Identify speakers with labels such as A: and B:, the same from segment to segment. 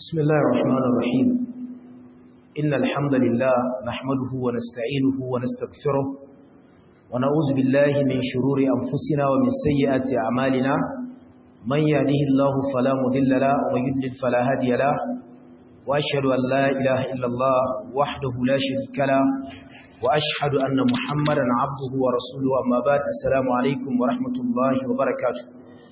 A: بسم الله الرحمن الرحيم إن الحمد لله نحمده ونستعينه ونستغفره ونعوذ بالله من شرور أنفسنا ومن سيئات أعمالنا من يهده الله فلا مضل له ومن يضلل فلا هادي له وأشهد أن لا إله إلا الله وحده لا شريك له وأشهد أن محمدا عبده ورسوله أما بعد السلام عليكم ورحمة الله وبركاته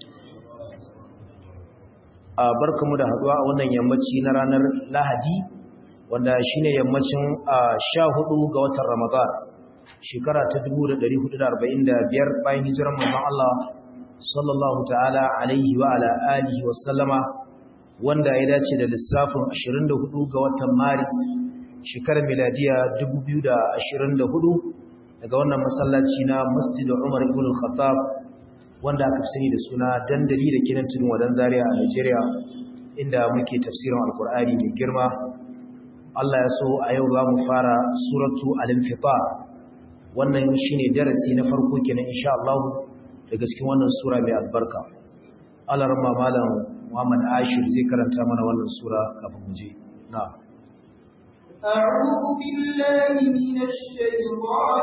A: barkamu da haduwa a wannan yammaci na ranar Lahadi wanda shine yammacin 14 ga watan Ramadan shekara ta 1445 bayan hijirar manzon Allah sallallahu ta'ala alaihi wa ala alihi wa sallama wanda ya dace da lissafin 24 ga watan Maris shekarar miladiya 2024 daga wannan masallaci na Masjid Umar ibn al-Khattab wanda aka sani da suna dandali da kinan tudun wadan zaria a Nigeria inda muke tafsirin alkur'ani mai girma Allah ya so a yau za mu fara suratu al-infitar wannan shine darasi na farko kenan insha Allah daga cikin wannan sura mai albarka Allah rahma malam Muhammad Ashir zai karanta mana wannan sura kafin mu je na'am
B: أعوذ بالله من الشيطان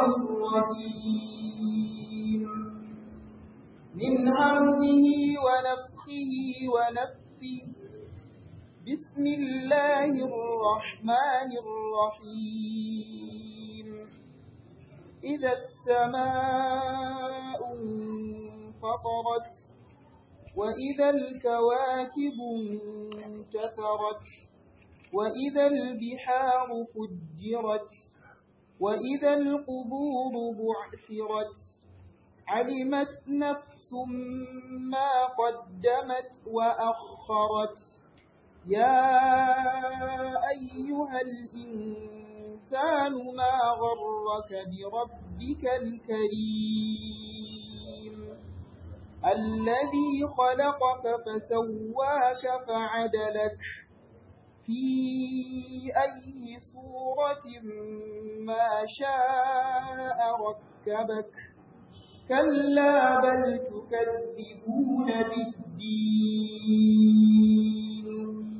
B: الرجيم من همزه ونفخه ونفثه بسم الله الرحمن الرحيم إذا السماء انفطرت وإذا الكواكب انتثرت وإذا البحار فجرت وإذا القبور بعثرت علمت نفس ما قدمت وأخرت يا أيها الإنسان ما غرك بربك الكريم الذي خلقك فسواك فعدلك في أي صورة ما شاء ركبك كلا بل تكذبون بالدين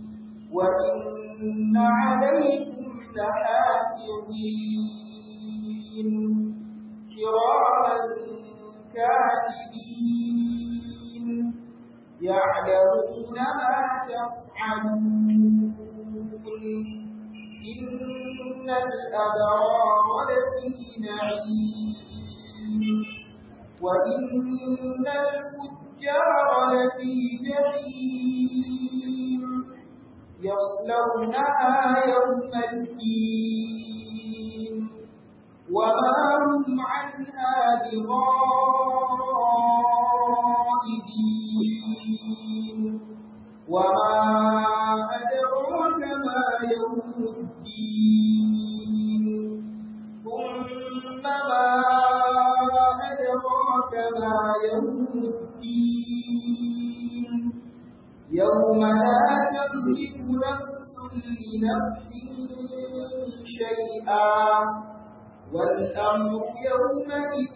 B: وإن عليكم لحافظين كراما كاتبين يعلمون ما تفعلون إن الأبرار لفي نعيم وإن الفجار لفي جحيم يصلونها يوم الدين وما هم عنها بغائبين وما أدراك ما يوم الدين ثم ما أدراك ما يوم الدين يوم لا تملك نفس لنفس شيئا والأمر يومئذ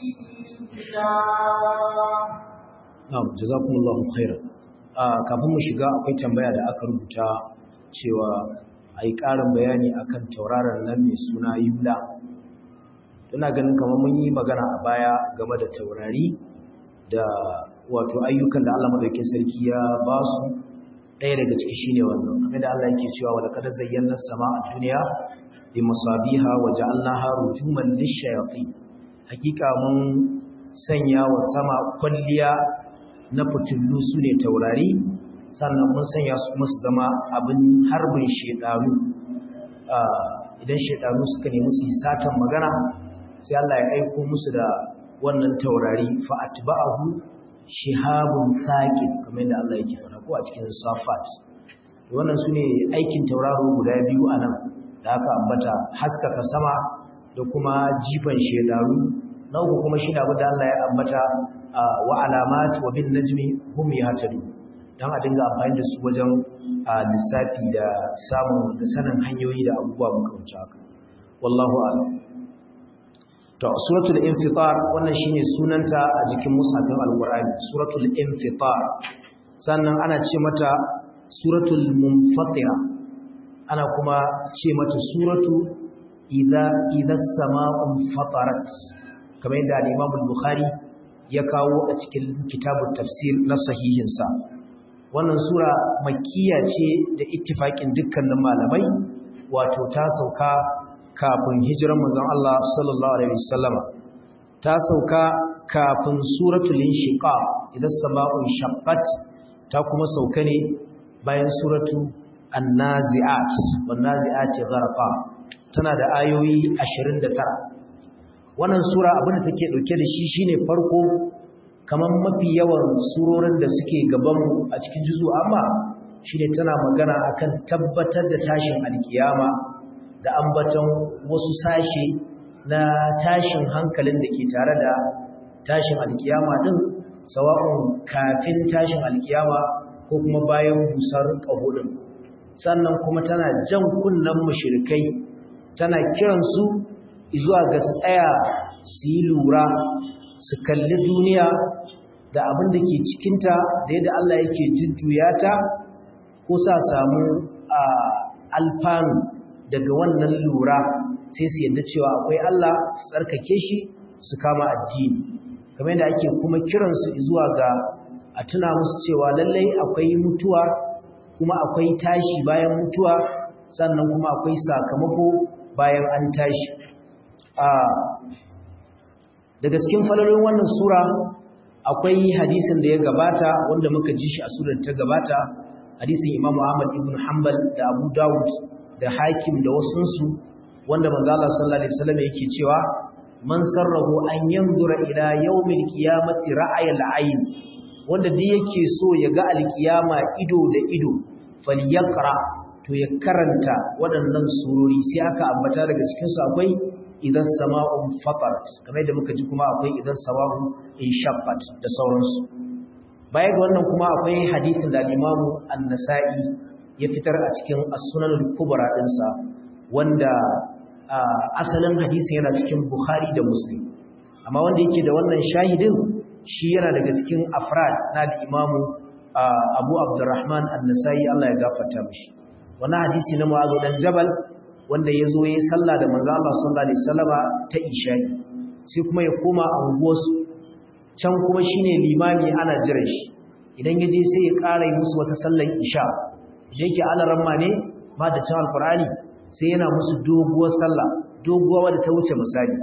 B: لله
A: Na'am, jazakumullahu khairan. kafin mu shiga akwai tambaya da aka rubuta cewa ai ƙarin bayani akan tauraron nan mai suna Yula. Ina ganin kamar mun yi magana a baya game da taurari da wato ayyukan da Allah madaukakin sarki ya ba su ɗaya daga ciki shine wannan. Kamar da Allah yake cewa wa laqad zayyana as-samaa ad-dunya bi masabiha wa ja'alnaha rujuman lish-shayatin. Hakika mun sanya wa sama kwalliya na fitullu su ne taurari sannan mun sanya su musu zama abin harbin shedanu idan shedanu suka nemi su yi satan magana sai Allah ya aiko musu da wannan taurari fa atba'ahu shihabun thaqib kamar yadda Allah yake fara ko a cikin safat wannan sune aikin tauraro guda biyu anan da aka ambata haskaka sama da kuma jifan shedanu na uku kuma shi da da Allah ya ambata wa alamat wa bin najmi hum yahtadu dan a dinga amfani da su wajen lissafi da samun da sanin hanyoyi da abubuwa makamanta haka wallahu a'lam to suratul infitar wannan shine sunanta a jikin mushafin alqur'ani suratul infitar sannan ana ce mata suratul munfatira ana kuma ce mata suratu idza idza sama'un fatarat kamar yadda al-Imam al-Bukhari ya kawo a cikin kitabut tafsir na sahihinsa wannan sura makkiya ce da ittifakin dukkanin malamai wato ta sauka kafin hijiran manzon Allah sallallahu alaihi wasallama ta sauka kafin suratul inshiqaq idan sama'un shaqqat ta kuma sauka ne bayan suratu an-nazi'at wan-nazi'ati gharqa tana da ayoyi 29 wannan sura abin da take dauke da shi shine farko kamar mafi yawan surorin da suke gabanmu a cikin juzu amma shine tana magana akan tabbatar da tashin alkiyama da ambaton wasu sashe na tashin hankalin da ke tare da tashin alkiyama din sawa'un kafin tashin alkiyama ko kuma bayan busar ƙaho din sannan kuma tana jan kunnen mushrikai tana kiransu zuwa ga su tsaya su yi lura su kalli duniya da abin da ke cikinta da yadda Allah yake jujjuya ta ko sa samu alfanu daga wannan lura sai su yadda cewa akwai Allah su tsarkake shi su kama addini kamar yadda ake kuma kiransu zuwa ga a tuna musu cewa lallai akwai mutuwa kuma akwai tashi bayan mutuwa sannan kuma akwai sakamako bayan an tashi daga cikin falalolin wannan sura akwai hadisin da ya gabata wanda muka ji shi a surar ta gabata hadisin Imam Ahmad ibn Hanbal da Abu Dawud da Hakim da wasunsu wanda manzo Allah sallallahu alaihi wasallam yake cewa man sarrahu an yanzura ila yawmil qiyamati ra'ayal ayn wanda duk yake so ya ga alkiyama ido da ido falyaqra to ya karanta waɗannan surori sai aka ambata daga cikin su akwai idan sama'un fatarat kamar yadda muka ji kuma akwai idan sama'un inshaqqat da sauransu baya ga wannan kuma akwai hadisin da Imam An-Nasa'i ya fitar a cikin As-Sunan al-Kubra dinsa wanda asalin hadisin yana cikin Bukhari da Muslim amma wanda yake da wannan shahidin shi yana daga cikin afrad na da Imam Abu Abdurrahman An-Nasa'i Allah ya gafarta mishi wannan hadisi na Mu'adh dan Jabal wanda ya zo ya yi sallah da manzo Allah sallallahu alaihi wasallama ta isha'i sai kuma ya koma anguwarsu can kuma shine limami ana jiran shi idan ya je sai ya ƙara yi musu wata sallar isha da yake alaramma ne ma da can alkur'ani sai yana musu doguwar sallah doguwa wadda ta wuce misali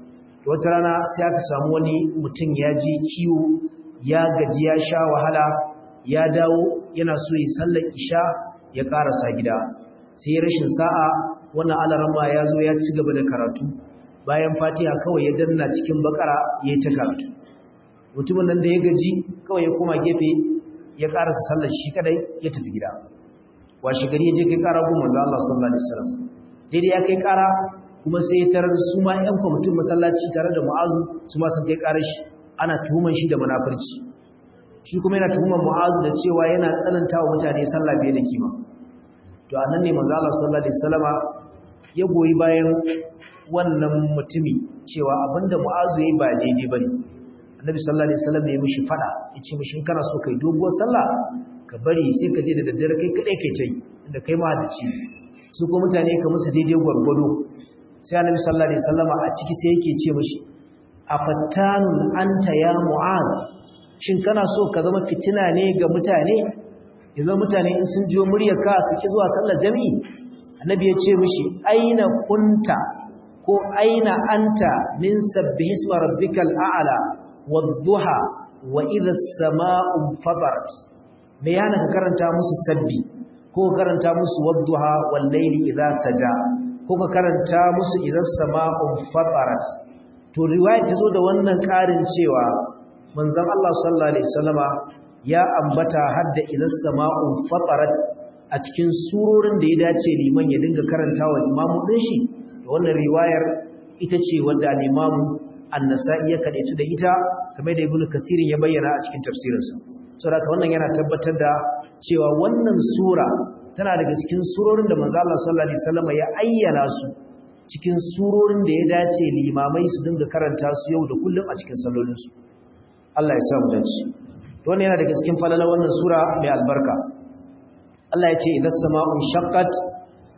A: wata rana sai aka samu wani mutum ya je kiwo ya gaji ya sha wahala ya dawo yana so yi sallar isha ya ƙarasa gida sai rashin sa'a wannan alarama ya zo ya ci gaba da karatu bayan fatiha kawai ya danna cikin bakara ya yi ta karatu mutumin nan da ya gaji kawai ya koma gefe ya karasa sallar shi kadai ya tafi gida washe gari ya je kai kara gun manzo Allah sallallahu alaihi wasallam daidai ya kai kara kuma sai ya tarar su ma ƴan kwamitin masallaci tare da mu'azu su ma sun kai karar shi ana tuhuman shi da munafurci shi kuma yana tuhuman mu'azu da cewa yana tsananta wa mutane sallah biye da kima to anan ne manzo Allah sallallahu alaihi wasallama ya goyi bayan wannan mutumi cewa abinda mu'azu yayi ba daidai bane annabi sallallahu alaihi wasallam ya mishi fada yace mishi in kana so kai doguwar sallah ka bari sai ka je da daddare kai kadai kai tai inda kai ma da ci su ko mutane ka musu daidai gwargwado sai annabi sallallahu alaihi wasallama a ciki sai yake ce mishi afattanun anta ya mu'az shin kana so ka zama fitina ne ga mutane yanzu mutane in sun jiyo muryarka su ki zuwa sallar jami'i annabi ya ce mishi aina kunta ko aina anta min sabbihi isma rabbikal a'la wadduha wa idha as-sama'u fatarat me yana ka karanta musu sabbi ko karanta musu wadduha wal layli idha saja ko ka karanta musu idha as-sama'u fatarat to riwaya ta zo da wannan karin cewa manzon Allah sallallahu alaihi wasallama ya ambata hadda idan sama'u fatarat a cikin surorin da ya dace liman ya dinga karantawa imamu din shi da wannan riwayar ita ce wanda al-imamu an-nasa'i ya kadaitu da ita kamar da ibnu kathir ya bayyana a cikin tafsirinsa saboda wannan yana tabbatar da cewa wannan sura tana daga cikin surorin da manzo Allah sallallahu alaihi wasallam ya ayyana su cikin surorin da ya dace limamai su dinga karanta su yau da kullum a cikin sallolinsu Allah ya sa mu dace wannan yana daga cikin falalar wannan sura mai albarka Allah ya ce idan sama'un shaqqat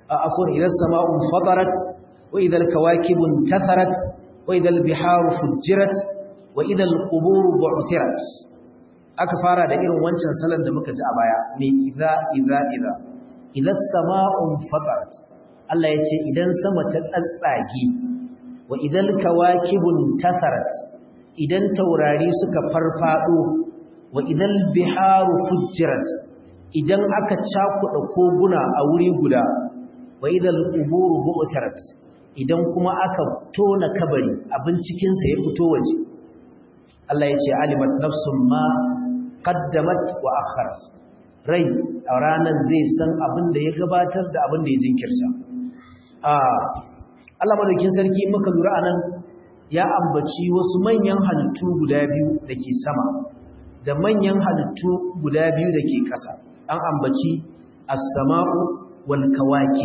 A: afwan idza as-sama'u fatarat wa idza al-kawakibu intatharat wa idza al-biharu fujirat wa idza al-qubur bu'thirat aka fara da irin wancan salon da muka ji a baya me idza idza idza idza as-sama'u fatarat Allah yace idan sama ta tsatsage wa idza al-kawakibu intatharat idan taurari suka farfado wa idza al-biharu fujirat idan aka cakuɗa koguna a wuri guda wa idan quburu bu'tharat idan kuma aka tona kabari abin cikin sa ya fito waje Allah ya ce alimat nafsum ma qaddamat wa akharat rai a ranar zai san abin da ya gabatar da abin da ya jinkirta a Allah madaukin sarki muka lura anan ya ambaci wasu manyan halittu guda biyu da ke sama da manyan halittu guda biyu da ke ƙasa an ambaci as-sama'u wal kawaki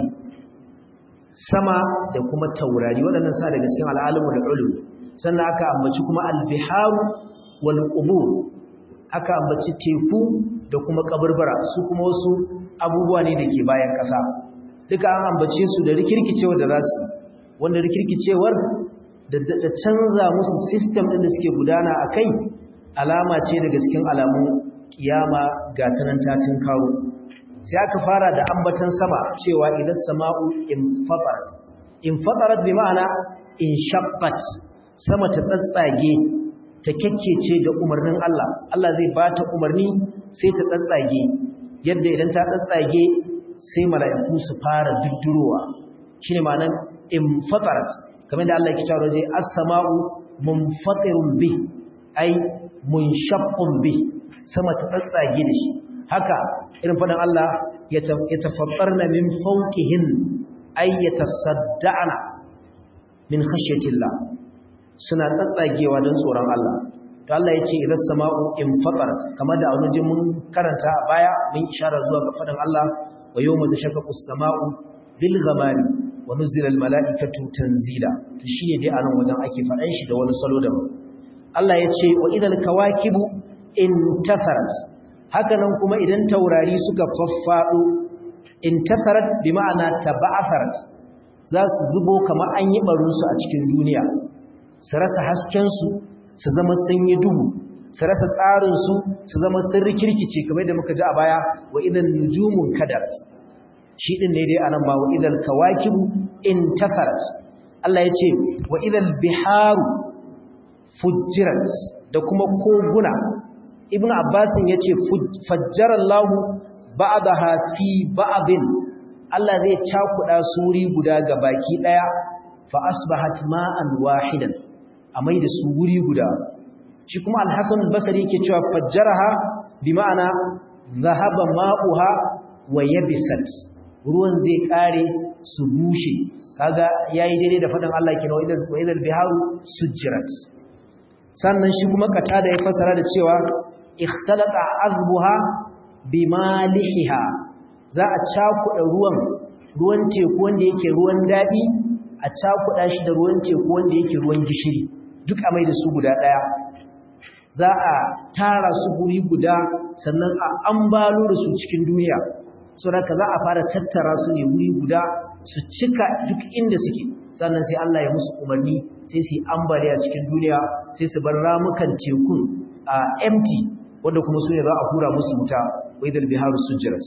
A: sama da kuma taurari waɗannan sa daga cikin al'alimu da ulum sannan aka ambaci kuma al-biharu wal qubur aka ambaci teku da kuma kaburbura su kuma wasu abubuwa ne da ke bayan ƙasa duka an ambace su da rikirkicewar da za su wanda rikirkicewar da canza musu system ɗin da suke gudana a kai alama ce daga cikin alamun kiyama ga tanan tatin kawo sai aka fara da ambatan sama cewa idan sama'u infatarat infatarat bi ma'ana inshaqqat sama ta tsatsage ta kekkece da umarnin Allah Allah zai bata umarni sai ta tsatsage yadda idan ta tsatsage sai mala'iku su fara duddurowa shine ma'anan infatarat kamar da Allah ya kitaro zai as-sama'u munfatirun bi ai munshaqqun bi sama ta tsatsage da shi haka irin fadan Allah ya tafaffarna min fawqihin ay yatasadda'na min khashyatillah suna tsatsagewa don tsoron Allah to Allah ya ce idan sama'u infatarat kamar da wani mun karanta a baya mun ishara zuwa ga fadan Allah wa yawma tashaqqaqu as-sama'u bil ghamami wa nuzila al mala'ikatu tanzila to shi ne dai anan wajen ake fadan shi da wani salo daban Allah ya ce wa idal kawakibu intasarat haka nan kuma idan taurari suka faffado intasarat bi ma'ana taba'asarat za su zubo kamar an yi barunsu a cikin duniya su rasa haskensu su zama sun yi duhu su rasa tsarinsu su zama sun rikirkice kamar da muka ji a baya wa idan nujumun kadarat shi din ne dai anan ba wa idan kawakibu intasarat Allah ya ce wa idan biharu fujjirat da kuma koguna ibn abbasin ya ce fajjarallahu ba'daha fi ba'din Allah zai cakuɗa suri guda ga baki ɗaya fa asbahat ma'an wahidan a mai da su wuri guda shi kuma alhassan basari yake cewa fajjaraha bi ma'ana zahaba ma'uha wa yabisat ruwan zai kare su bushe kaga yayi daidai da faɗin Allah kenan wa idal biharu sujjirat sannan shi kuma kata da ya fasara da cewa ikhtalata azbuha bimalihiha za a cakuɗa ruwan ruwan teku wanda yake ruwan daɗi a cakuɗa shi da ruwan teku wanda yake ruwan gishiri duk a mai da su guda ɗaya za a tara su guri guda sannan a ambalo da su cikin duniya saboda za a fara tattara su ne wuri guda su cika duk inda suke sannan sai Allah ya musu umarni sai su yi ambaliya cikin duniya sai su bar ramukan tekun a empty wanda kuma su ne za a hura musu wuta wa idal biharu sujjirat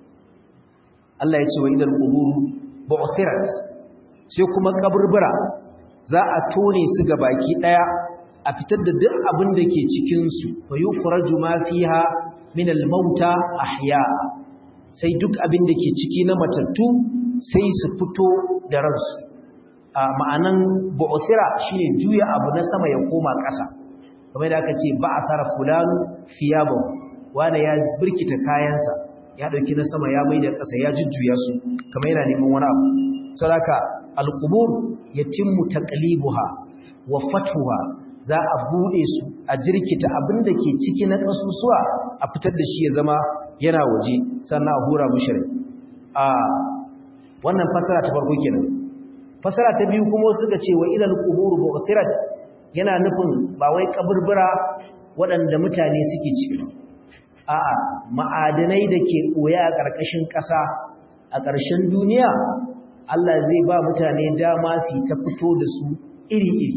A: Allah ya ce wa idal quburu bu'thirat sai kuma kaburbura za a tone su ga baki daya a fitar da duk abin da ke cikin su fa yukhraju ma fiha min al-mauta ahya sai duk abin da ke ciki na matattu sai su fito da ransu a ma'anan bu'thira shine juya abu na sama ya koma ƙasa kamar da aka ce ba a tsara fulanu fiyabu wanda ya birkita kayansa ya ɗauki na sama ya mai da ƙasa ya jujjuya su kamar yana neman wani abu sadaka alqubur yatimmu taqlibuha wa fatuha za a bude su a jirkita abin da ke ciki na kasusuwa a fitar da shi ya zama yana waje sannan a hura mushri a wannan fasara ta farko kenan fasara ta biyu kuma suka ce wa idal qubur bu'thirat yana nufin ba wai kaburbura waɗanda mutane suke ciki a'a ma'adanai da ke ɓoye a ƙarƙashin ƙasa a a ƙarshen duniya Allah zai ba mutane dama su ta fito da su iri-iri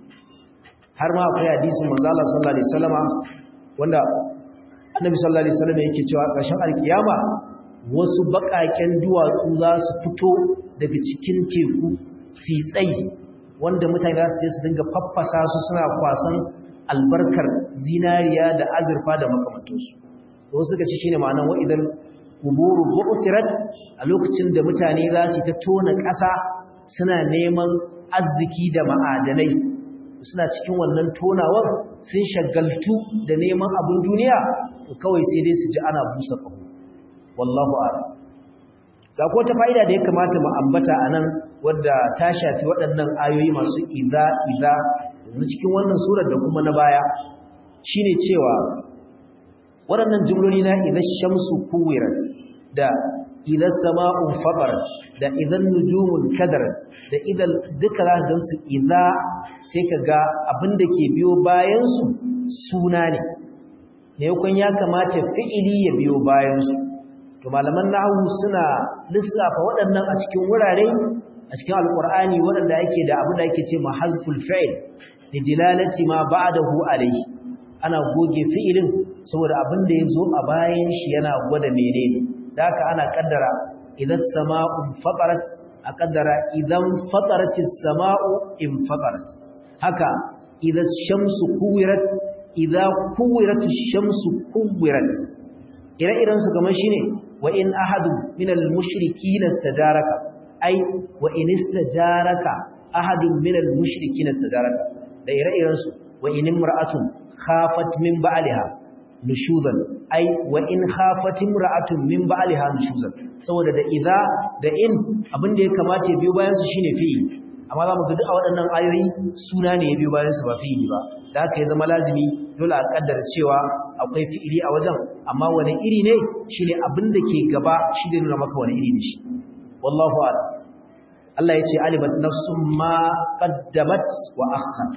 A: har ma akwai hadisin manzo Allah sallallahu alaihi wasallama wanda Annabi sallallahu alaihi wasallama yake cewa ƙarshen alkiyama wasu baƙaƙen duwatsu za su fito daga cikin teku su tsayi wanda mutane za su je su dinga faffasa su suna kwasan albarkar zinariya da azurfa da makamantansu to wasu suka ci shine ma'anar wa idan kuburu bu'sirat a lokacin da mutane za su ta tona ƙasa suna neman arziki da ma'adanai suna cikin wannan tonawar sun shagaltu da neman abin duniya to kawai sai dai su ji ana busa kaho wallahu a'lam ga ko ta fa'ida da ya kamata mu ambata anan wadda ta shafi waɗannan ayoyi masu idza idza yanzu cikin wannan surar da kuma na baya shine cewa waɗannan jumloli na idan shamsu kuwirat da idan sama'un fatar da idan nujumun kadar da idan duka za ka su idza sai ka ga abin da ke biyo bayansu suna ne ne ya kamata fi'ili ya biyo bayansu to malaman nahwu suna lissafa waɗannan a cikin wurare a cikin alqur'ani waɗanda yake da abin da yake ce mahazful fi'l lidilalati ma ba'dahu alayhi ana goge fi'ilin saboda abin da yazo a bayan shi yana gwada menene da haka ana kaddara idan sama'u fatarat a kaddara idan fataratis sama'u in fatarat haka idan shamsu kuwirat idan kuwiratus shamsu kuwirat ire-iren su kamar shine wa in ahadu minal mushrikeen istajaraka ai wa in istajaraka ahadun minal mushrikeen istajaraka da ire-iren su wa in imra'atun khafat min ba'liha nushuzan ai wa in khafat imra'atun min ba'liha nushuzan saboda da idza da in abin da ya kamata ya biyo bayan su shine fi'il amma za mu ga duk a waɗannan ayoyi suna ne ya biyo bayan su ba fi'ili ba da haka ya zama lazimi dole a kaddara cewa akwai fi'ili a wajen amma wani iri ne shine abin da ke gaba shi da nuna maka wani iri ne shi wallahu a'lam Allah ya ce alibat nafsum ma qaddamat wa akharat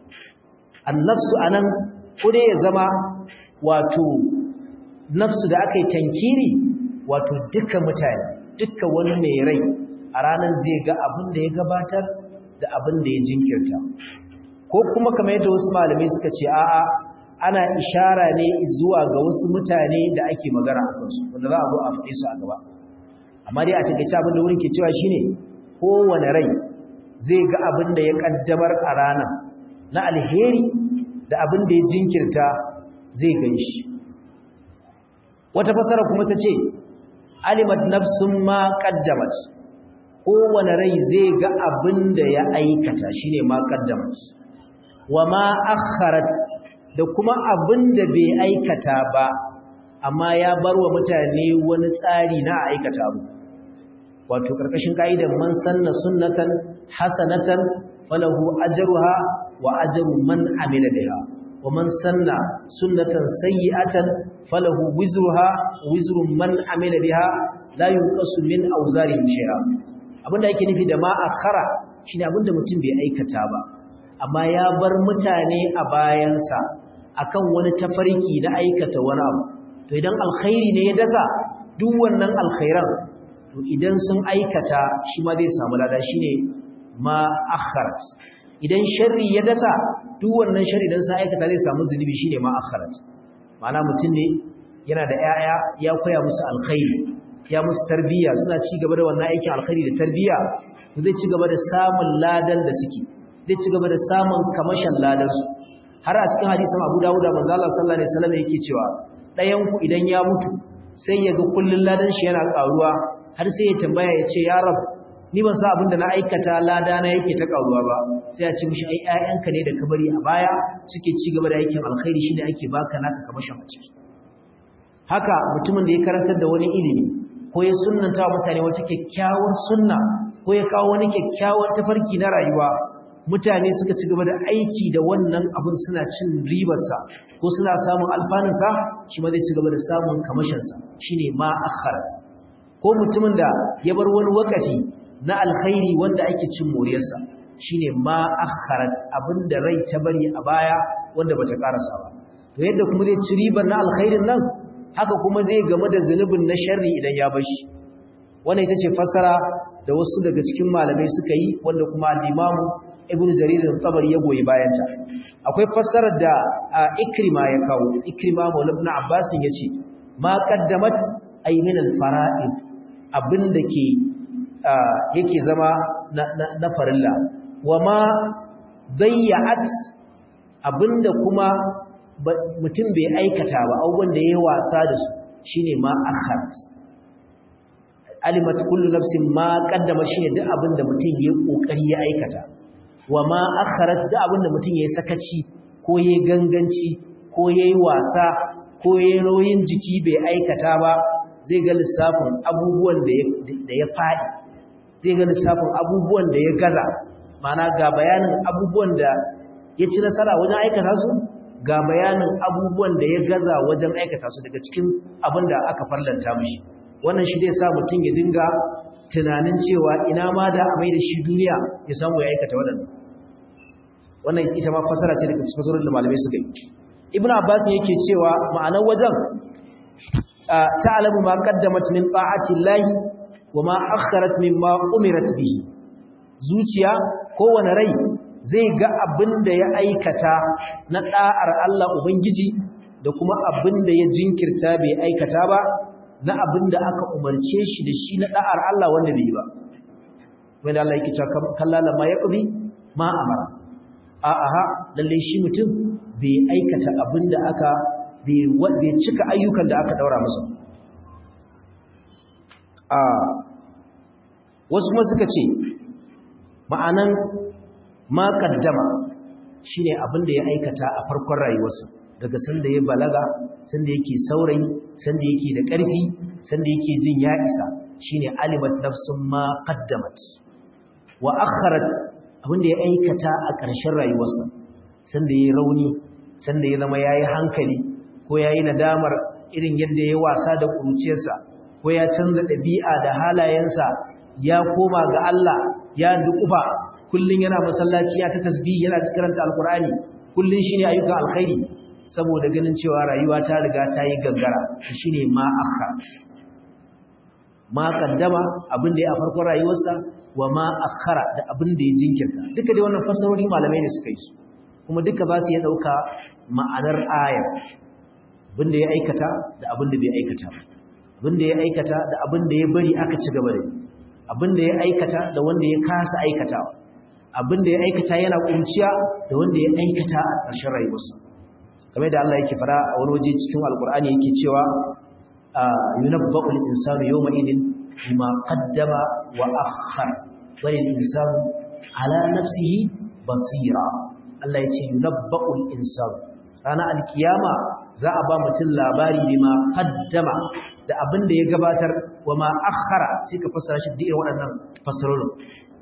A: an-nafsu anan kude ya zama wato nafsu da aka yi tankiri wato duka mutane duka wani mai rai a ranar zai ga abin da ya gabatar da abin da ya jinkirta ko kuma kamar yadda wasu malamai suka ce a'a ana ishara ne zuwa ga wasu mutane da ake magana a kansu wanda za a zo a faɗi su a gaba amma dai a takaice abin da wurin ke cewa shine kowane rai zai ga abin da ya kaddamar a ranar na alheri da abin da ya jinkirta zai gan shi wata fasara kuma ta ce alimat nafsun ma qaddamat kowane rai zai ga abin da ya aikata shine ma qaddamat wa ma akharat da kuma abin da bai aikata ba amma ya bar wa mutane wani tsari na aikata abu wato karkashin ka'idar man sanna sunnatan hasanatan falahu ajruha wa ajru man amila biha wa man sanna sunnatan sayyi'atan falahu wizruha wizru man amila biha la yunqasu min awzarihim shay'a abinda yake nufi da ma akhara shine abinda mutum bai aikata ba amma ya bar mutane a bayansa akan wani tafarki na aikata wani abu to idan alkhairi ne ya dasa duk wannan alkhairan to idan sun aikata shi ma zai samu lada shine ma akharat idan sharri ya dasa duk wannan sharri idan sun aikata zai samu zunubi shine ma akharat ma'ana mutum ne yana da 'ya'ya ya koya musu alkhairi ya musu tarbiyya suna ci gaba da wannan aikin alkhairi da tarbiyya zai ci gaba da samun ladan da suke zai ci gaba da samun kamashin ladan su har a cikin hadisin Abu Dawud da manzo Allah sallallahu alaihi wasallam yake cewa ɗayan ku idan ya mutu sai ya ga kullun ladan shi yana karuwa har sai ya tambaya ya ce ya rab ni ban sa abin da na aikata lada na yake ta karuwa ba sai ya ce mishi ai ƴaƴanka ne da ka bari a baya suke ci gaba da aikin alkhairi shine ake baka naka kamashin a ciki haka mutumin da ya karantar da wani ilimi ko ya sunnanta wa mutane wata kyakkyawar sunna ko ya kawo wani kyakkyawar tafarki na rayuwa mutane suka ci gaba da aiki da wannan abin suna cin ribarsa ko suna samun alfanunsa shi ma zai ci gaba da samun kamashinsa shi ne ma akharat ko mutumin da ya bar wani wakafi na alkhairi wanda ake cin moriyarsa shi ne ma akharat abin da rai ta bari a baya wanda bata karasa ba to yadda kuma zai ci ribar na alkhairin nan haka kuma zai game da zunubin na sharri idan ya bar shi wannan ita ce fassara da wasu daga cikin malamai suka yi wanda kuma al-imamu ibnu jarir al-tabari ya goyi bayanta akwai fassarar da ikrima ya kawo ikrima maula ibn abbas yace ma qaddamat ay min al-fara'id abinda ke yake zama na farilla wama dayyat abinda kuma mutum bai aikata ba abubuwan da yayi wasa da su shine ma akharat alimat kullu nafsin ma qaddama shine duk abinda mutum yayi kokari ya aikata wa ma akharat da abinda mutum yayi sakaci ko yayi ganganci ko yayi wasa ko yayi nauyin jiki bai aikata ba zai ga lissafin abubuwan da ya da ya fadi zai ga lissafin abubuwan da ya gaza mana ga bayanin abubuwan da ya ci nasara wajen aikata su ga bayanin abubuwan da ya gaza wajen aikata su daga cikin abin da aka farlanta mishi wannan shi zai sa mutum ya dinga tunanin cewa ina ma da a mai da shi duniya ya samu ya aikata waɗannan wannan ita ma fasara ce daga fasarar da malamai suka yi ibnu abbas yake cewa ma'anar wajen ta'lamu ma qaddamat min ta'ati llahi wa ma akharat mimma umirat bihi zuciya kowane rai zai ga abin da ya aikata na da'ar Allah ubangiji da kuma abin da ya jinkirta bai aikata ba na abin da aka umarce shi da shi na da'ar Allah wanda bai yi ba wanda Allah yake cewa kallala ma yaqdi ma amara a aha lalle shi mutum bai aikata abin da aka bai cika ayyukan da aka daura masa a wasu kuma suka ce ma'anan ma kaddama shine abin da ya aikata a farkon rayuwarsa daga sanda ya balaga sanda yake saurayi sanda yake da ƙarfi sanda yake jin ya isa shine alimat nafsun ma qaddamat wa akharat abin da ya aikata a ƙarshen rayuwarsa sanda yayi rauni sanda ya zama yayi hankali ko yayi nadamar irin yadda ya wasa da kuruciyarsa ko ya canza ɗabi'a da halayensa ya koma ga Allah ya dukufa kullun yana masallaci ya ta tasbih yana karanta alqur'ani kullun shine ayyukan alkhairi saboda ganin cewa rayuwa ta riga ta yi gangara shine ma akharat ma kaddama abin da ya farkon rayuwarsa wa ma akhara da abin da ya jinkirta duka dai wannan fasarori malamai ne suka yi su kuma duka ba su ya dauka ma'anar ayar abin da ya aikata da abin da bai aikata ba abin da ya aikata da abin da ya bari aka ci gaba da abin da ya aikata da wanda ya kasa aikatawa abin da ya aikata yana kunciya da wanda ya aikata a ƙarshen rayuwarsa kamar da Allah yake fara a wani waje cikin alkur'ani yake cewa yunabba'ul insanu yawma idin bima qaddama wa akhkhar bal insanu ala nafsihi basira Allah yace yunabba'ul insanu ranar alkiyama za a ba mutum labari bima qaddama da abin da ya gabatar wa ma akhara sai ka fassara shi da irin waɗannan fassarorin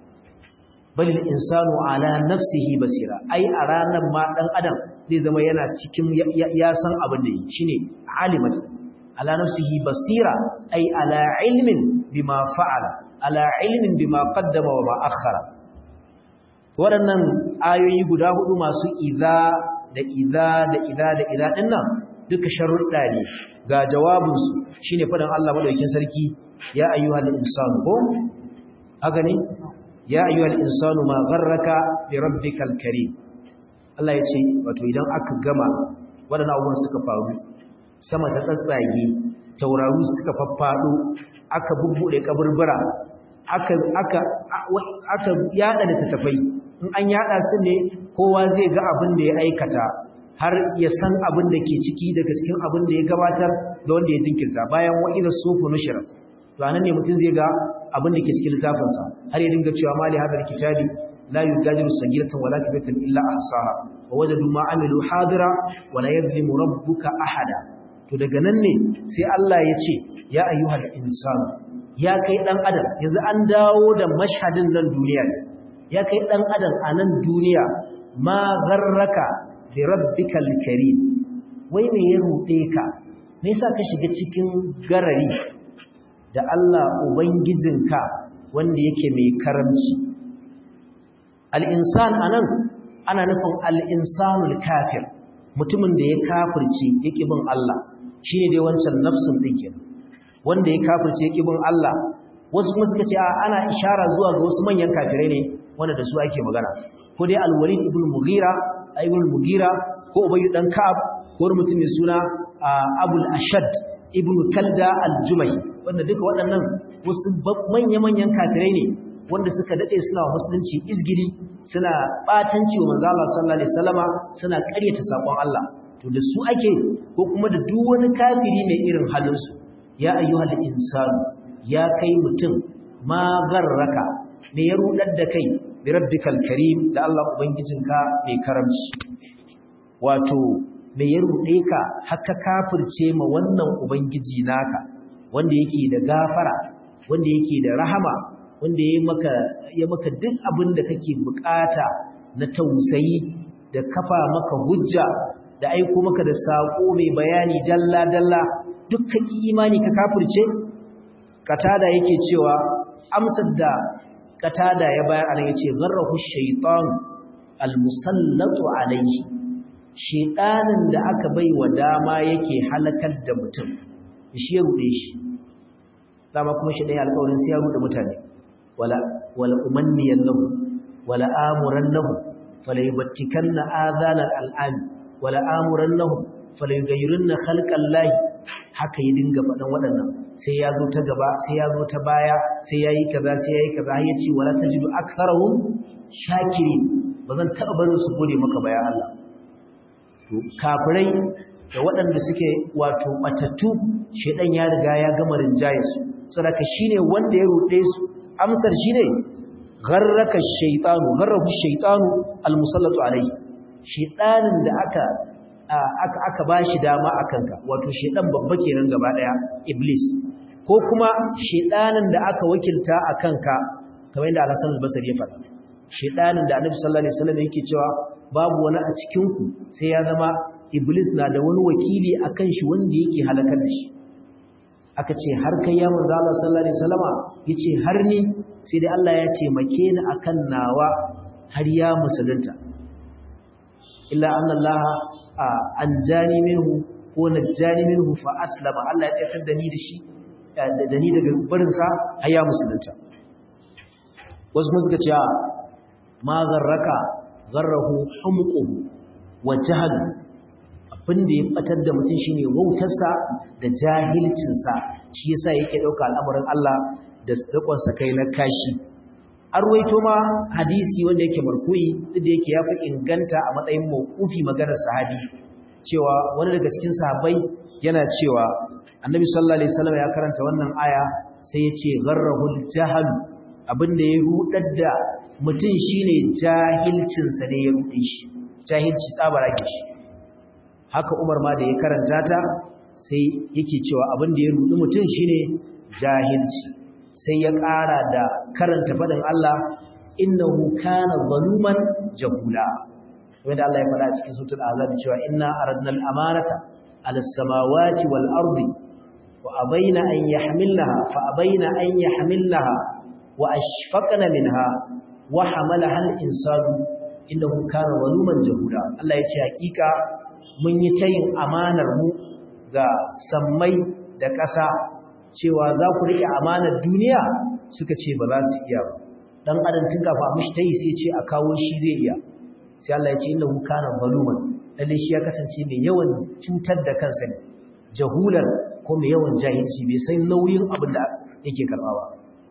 A: bal insanu ala nafsihi basira ai a ranar ma dan adam zai zama yana cikin ya san abin da yi shine alimat ala nafsihi basira ai ala ilmin bima fa'ala ala ilmin bima qaddama wa ma akhara waɗannan ayoyi guda hudu masu idza da idza da idza da idza dinnan duka sharuɗa ne ga jawabinsu shine faɗin Allah madaukakin sarki ya ayyuhal insanu ko haka ne ya ayyuhal insanu ma gharraka bi rabbikal karim Allah ya ce wato idan aka gama waɗannan abubuwan suka faru sama ta tsatsage tauraru suka faffado aka bubbude kaburbura aka aka aka yada da tafai in an yada su ne kowa zai ga abin da ya aikata har ya san abin da ke ciki daga cikin abin da ya gabatar da wanda ya jinkirta bayan wa'ida sufu nushrat to anan ne mutum zai ga abin da ke cikin littafinsa har ya dinga cewa mali hadal kitabi la yugadiru sagiratan wala kabiratan illa ahsaha wa wajadu ma amilu hadira wa la yadhlimu rabbuka ahada to daga nan ne sai Allah ya ce ya ayyuhal insanu ya kai dan adam yanzu an dawo da mashhadin nan duniya ne ya kai dan adam a nan duniya ma gharraka bi rabbikal karim wai me ya rude ka me yasa ka shiga cikin garari da Allah ubangijinka wanda yake mai karamci al-insan anan ana nufin al-insanul kafir mutumin da ya kafirce yake bin Allah shine dai wancan nafsun din wanda ya kafirce yake bin Allah wasu kuma suka ce ana ishara zuwa ga wasu manyan kafirai ne wanda da su ake magana ko dai al-walid ibn mughira ibn mughira ko ubay dan ka'ab ko wani mutum mai suna abul ashad ibn kalda al-jumai wanda duka waɗannan wasu manya-manyan kafirai ne wanda suka dade suna musulunci izgili suna batanci wa manzo Allah sallallahu alaihi wasallama suna ƙaryata sakon Allah to da su ake ko kuma da duk wani kafiri mai irin halin su ya ayyuhal insanu ya kai mutum ma garraka me ya rudar da kai bi rabbikal karim da Allah ubangijinka mai karamci wato me ya rude ka haka kafirce ma wannan ubangiji naka wanda yake da gafara wanda yake da rahama wanda ya maka ya maka duk abin da kake bukata na tausayi da kafa maka hujja da aiko maka da sako mai bayani dalla dalla dukkan imani ka kafirce katada yake cewa amsar da katada ya bayar anan yace gharrahu shaytan almusallatu alayhi shaytanin da aka bai wa dama yake halakar da mutum shi ya rude shi dama kuma shi dai alƙawarin sai ya rude mutane wala wala umanniyan lahu wala amuran lahu fala yubattikanna adhana al'am wala amuran lahu fala yughayyirunna khalqallahi haka ya dinga faɗan waɗannan sai ya zo ta gaba sai ya zo ta baya sai ya yi kaza sai ya yi kaza ya ce wala tajidu aktharahum shakiri ba zan taɓa barin su gode maka bayan Allah to kafirai da waɗanda suke wato batattu shedan ya riga ya gama rinjaye su saboda shine wanda ya rude su amsar shine gharraka shaytanu gharrahu shaytanu almusallatu alayhi shaytanin da aka aka aka bashi dama akanka wato shedan babba kenan gaba daya iblis ko kuma shedanin da aka wakilta akanka kamar yadda Al-Hasan al-Basri ya faɗa shedanin da Annabi sallallahu alaihi wasallam yake cewa babu wani a cikin ku sai ya zama iblis na da wani wakili akan shi wanda yake halakar da shi aka ce har kai ya manzo Allah sallallahu alaihi wasallama yace har ni sai dai Allah ya taimake ni akan nawa har ya musulunta illa anna Allah anjani minhu ko najjani minhu fa aslama Allah ya tsayar da ni da shi da ni daga barin sa har ya musulunta wasu kuma suka ce ma garraka garrahu humquhu wa jahl abin da ya batar da mutum shine wautarsa da jahilcinsa shi yasa yake dauka al'amuran Allah da rikon sa kai na kashi an ruwaito ma hadisi wanda yake marfu'i duk da yake yafi inganta a matsayin mawqufi maganar sahabi cewa wani daga cikin sahabbai yana cewa annabi sallallahu alaihi wasallam ya karanta wannan aya sai ya ce gharrahul jahal abinda ya rudar da mutum shine jahilcinsa ne ya rude shi jahilci tsabara ke shi haka Umar ma da ya karanta ta sai yake cewa abin da ya rudi mutum shine jahilci sai ya ƙara da karanta faɗin Allah innahu kana zaluman jahula wanda Allah ya faɗa cikin suratul azab cewa inna aradna al-amanata ala samawati wal ardi wa abaina an yahmilnaha fa abaina an yahmilnaha wa ashfaqna minha wa hamalaha al-insanu innahu kana zaluman jahula Allah ya ce hakika mun yi tayin amanar mu ga sammai da ƙasa cewa za ku riƙe amanar duniya suka ce ba za su iya ba dan adam tun kafa mishi tayi sai ce a kawo shi zai iya sai Allah ya ce innahu kana zaluman lalle shi ya kasance mai yawan cutar da kansa ne jahulan ko mai yawan jahilci bai san nauyin abin da yake karba ba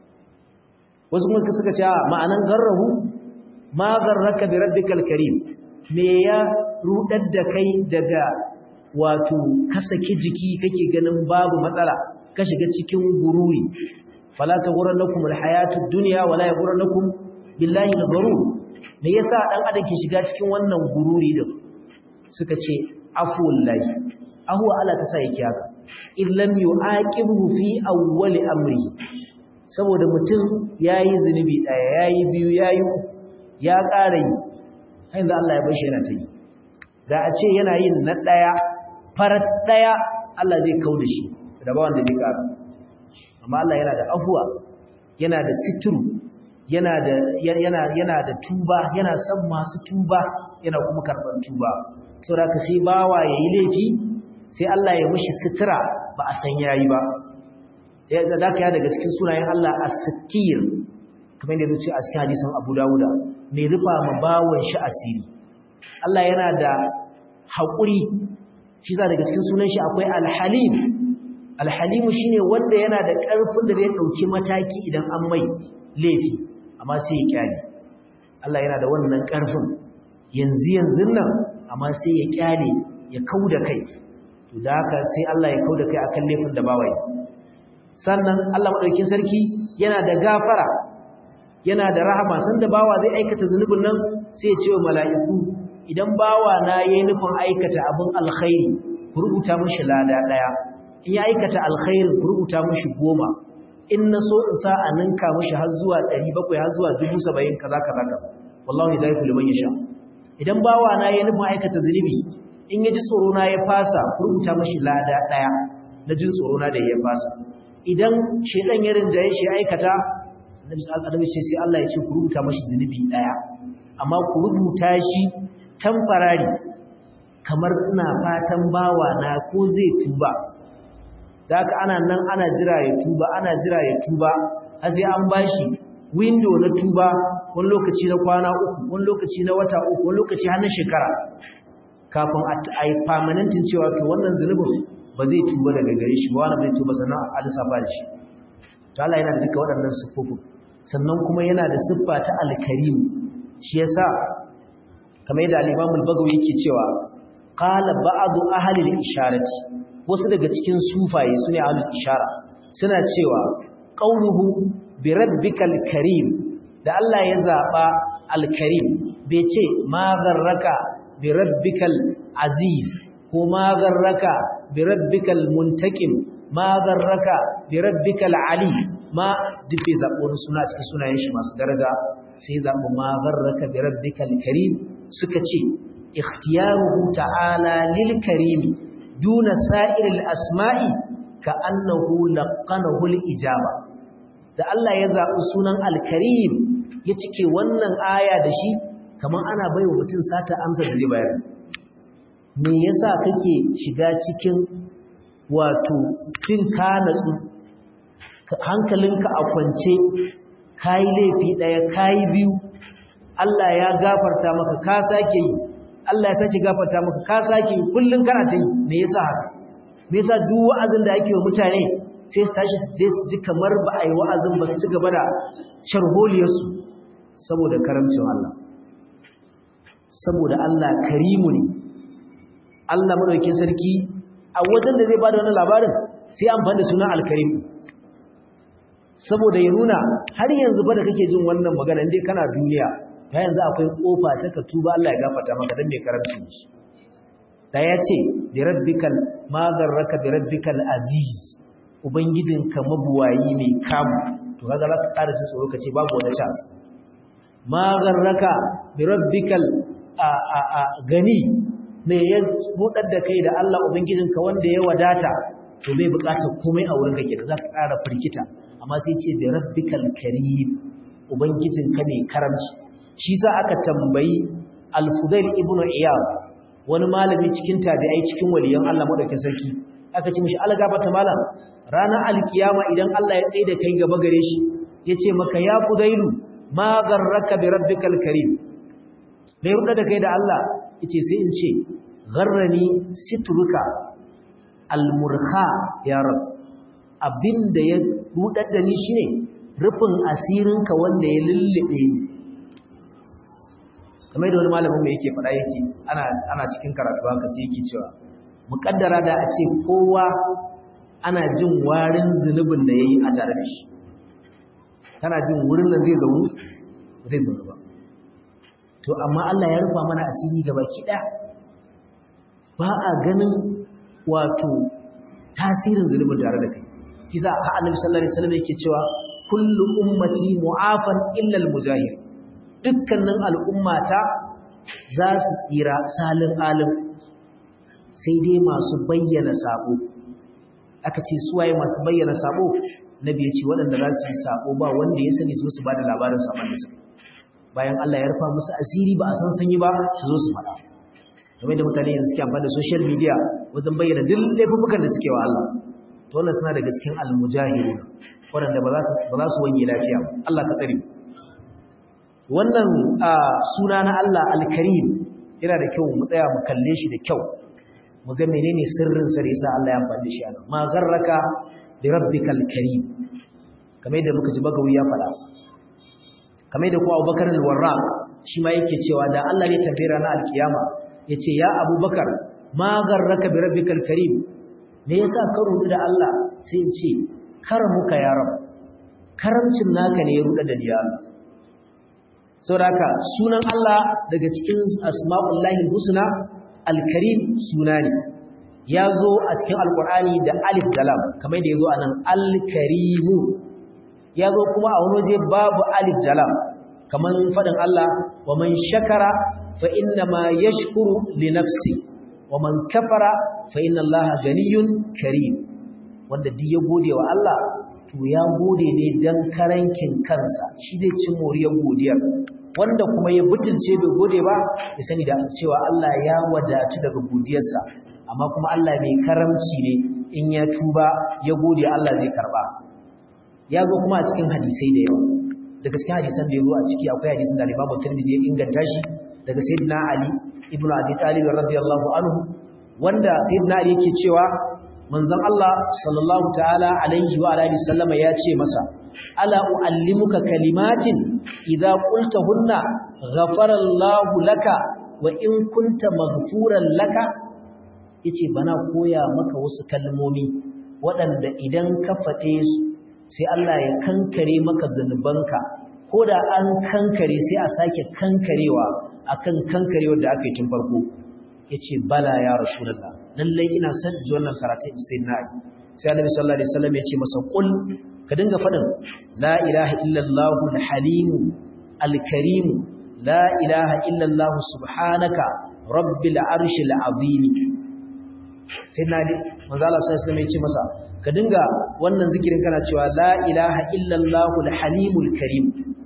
A: wasu kuma suka ce ma'anan garrahu ma garraka bi rabbikal karim me ya rudar da kai daga wato ka saki jiki kake ganin babu matsala ka shiga cikin gururi fala taghurrannakum alhayatud dunya wala yaghurrannakum billahi algharur me yasa dan adam ke shiga cikin wannan gururi din suka ce afuwallahi ahwa Allah ta sa yake haka illam yu'aqibu fi awwali amri saboda mutum yayi zunubi daya yayi biyu yayi ya ƙara yi inda Allah ya bashi yana ta yi da a ce yana yin na daya farat daya Allah zai kauda shi da ba wanda zai ƙara amma Allah yana da afuwa yana da sitru yana da yana yana da tuba yana son masu tuba yana kuma karban tuba saboda ka sai bawa yayi laifi sai Allah ya mishi sitira ba a san yayi ba ya da ka ya daga cikin sunayen Allah as-sattir kamar yadda yace a cikin hadisin Abu Dawuda mai rufa ma bawon shi asiri Allah yana da haƙuri shi za daga cikin sunan shi akwai al-halim al-halim shine wanda yana da ƙarfin da zai dauki mataki idan an mai laifi amma sai ya kyale Allah yana da wannan ƙarfin yanzu yanzu nan amma sai ya kyale ya kauda kai to da haka sai Allah ya kauda kai akan laifin da bawai sannan Allah madaukakin sarki yana da gafara yana da rahama sanda bawa zai aikata zunubin nan sai ya ce wa mala'iku idan bawa na yayi nufin aikata abin alkhairi ku rubuta mishi lada daya in ya aikata alkhairi ku rubuta mishi goma in na so in sa a ninka mishi har zuwa 700 har zuwa 70 kaza kaza kaza wallahi da yafi liman yasha idan bawa na yayi nufin aikata zunubi in ya ji tsoro na ya fasa ku rubuta mishi lada daya na jin tsoro na da ya fasa idan shedan ya rinjaye shi aikata annabi ce sai Allah ya ce ku rubuta mashi zunubi daya amma ku rubuta shi tamfarari kamar ina fatan bawa na ko zai tuba da haka ana nan ana jira ya tuba ana jira ya tuba har sai an bashi window na tuba wani lokaci na kwana uku wani lokaci na wata uku wani lokaci har na shekara kafin a yi permanentin cewa to wannan zunubin ba zai tuba daga gare shi ba wani zai tuba sannan a lissafa da shi to Allah yana da duka waɗannan siffofin sannan kuma yana da siffa ta alkarim shi yasa kamar yadda al-Imam al-Bagawi yake cewa qala ba'du ahli al-isharati wasu daga cikin sufaye sune ahli al-ishara suna cewa qauluhu bi rabbikal karim da Allah ya zaba al-karim bai ce ma zarraka bi rabbikal aziz ko ma zarraka bi rabbikal muntaqim ma zarraka bi rabbikal ali ma dufe zaɓo wani suna cikin sunayen shi masu daraja sai zaɓo ma zarraka bi rabbikal karim suka ce ikhtiyaruhu ta'ala lil karim duna sa'iril asma'i ka annahu laqanahu al ijaba da Allah ya zaɓi sunan al karim ya cike wannan aya da shi kamar ana baiwa mutum sata amsa da zai bayar me yasa kake shiga cikin wato jin ka natsu hankalinka a kwance kayi laifi daya kayi biyu Allah ya gafarta maka ka sake yi Allah ya sake gafarta maka ka sake yi kullun kana ta yi me yasa haka me yasa duk wa'azin da ake wa mutane sai su tashi su je su ji kamar ba a yi wa'azin ba su ci gaba da sharholiyar su saboda karamcin Allah saboda Allah karimu ne Allah madaukakin sarki a wajen da zai bada wannan labarin sai amfani da sunan alkarim saboda ya nuna har yanzu ba da kake jin wannan magana indai kana duniya ta yanzu akwai kofa ta ka tuba Allah ya gafarta maka dan mai karamci shi da ya ce bi rabbikal magarraka bi rabbikal aziz ubangijinka mabuwayi mai kamu to kaga za ka ƙara jin tsoro ka ce babu wata chance magarraka bi rabbikal a a a gani me ya budar da kai da Allah ubangijinka wanda ya wadata to bai bukatar komai a wurin kake za ka ƙara firkita amma sai ce bi rabbikal karim ubangijinka ne karamci shi sa aka tambayi al-fudail ibnu iyad wani malami cikin tabi'ai cikin waliyan Allah madaukakin sarki aka ce mishi algafata malam ranar alkiyama idan Allah ya tsaye da kai gaba gare shi yace maka ya fudailu ma garraka bi rabbikal karim me ruda da kai da Allah yace sai in ce gharrani sitruka almurha ya rab abinda ya rudar da ni shine rufin asirinka wanda ya lullube ni kamar da wani malamin mai yake faɗa yake ana ana cikin karatu haka sai yake cewa muƙaddara da a ce kowa ana jin warin zunubin da yayi a tare da shi kana jin wurin nan zai zaunu zai zaunu ba to amma Allah ya rufa mana asiri gaba ki ba a ganin wato tasirin zunubin tare da kai kisa a annabi sallallahu alaihi wasallam yake cewa kullu ummati mu'afan illa al-mujahir dukkanin al'ummata za su tsira salin alim sai dai masu bayyana sabo aka ce suwaye masu bayyana sabo nabi ya ce waɗanda za su yi sabo ba wanda ya sani su su ba da labarin saman da suka bayan Allah ya rufa musu asiri ba a san sanyi ba su zo su faɗa game da mutane yanzu suke amfani da social media wajen bayyana duk laifukan da suke wa Allah to wannan suna daga cikin almujahidun waɗanda ba za su wanye lafiya Allah ka tsare wannan suna na Allah alkarim yana da kyau mu tsaya mu kalle shi da kyau mu ga menene sirrin sa da yasa Allah ya amfani da shi ana ma garraka bi rabbikal karim kamar yadda muka ji bagawi ya faɗa kamar yadda ko Abubakar al-Warraq shi ma yake cewa da Allah ne tafi ranar alkiyama yace ya Abubakar ma garraka bi rabbikal karim me yasa ka rudu da Allah sai in ce karamuka ya rab karamcin naka ne ya ruda da ni Allah saboda sunan Allah daga cikin asma'ullahi husna al-karim suna ne ya zo a cikin alkur'ani da alif da lam kamar da ya zo a nan al-karimu ya zo kuma a wani waje babu alif da lam kamar faɗin Allah wa man shakara fa inna ma yashkuru li nafsi wa man kafara fa inna Allah ganiyun karim wanda duk ya gode wa Allah to ya gode ne dan karankin kansa shi zai ci moriyar godiyar wanda kuma ya butulce bai gode ba ya sani da cewa Allah ya wadatu daga godiyarsa amma kuma Allah mai karamci ne in ya tuba ya gode Allah zai karba ya zo kuma a cikin hadisai da yawa daga cikin hadisan da ya zo a ciki akwai hadisin da Imam Tirmidhi ya inganta shi daga Sayyidina Ali ibn Abi Talib radiyallahu anhu wanda Sayyidina Ali yake cewa manzon Allah sallallahu ta'ala alaihi wa alihi sallama ya ce masa ala uallimuka kalimatin idza qultahunna ghafara Allahu laka wa in kunta maghfuran laka yace bana koya maka wasu kalmomi waɗanda idan ka faɗe su sai Allah ya kankare maka zanubanka ko da an kankare sai a sake kankarewa akan kankarewar da aka yi tun farko yace bala ya rasulullah lallai ina son ji wannan karatun sai na yi sai annabi sallallahu alaihi wasallam ya ce masa qul ka dinga fadin la ilaha illallah al-halim al-karim la ilaha illallah subhanaka rabbil arshil azim sai na ji manzo Allah sallallahu alaihi wasallam ya ce masa ka dinga wannan zikirin kana cewa la ilaha illallah al-halim al-karim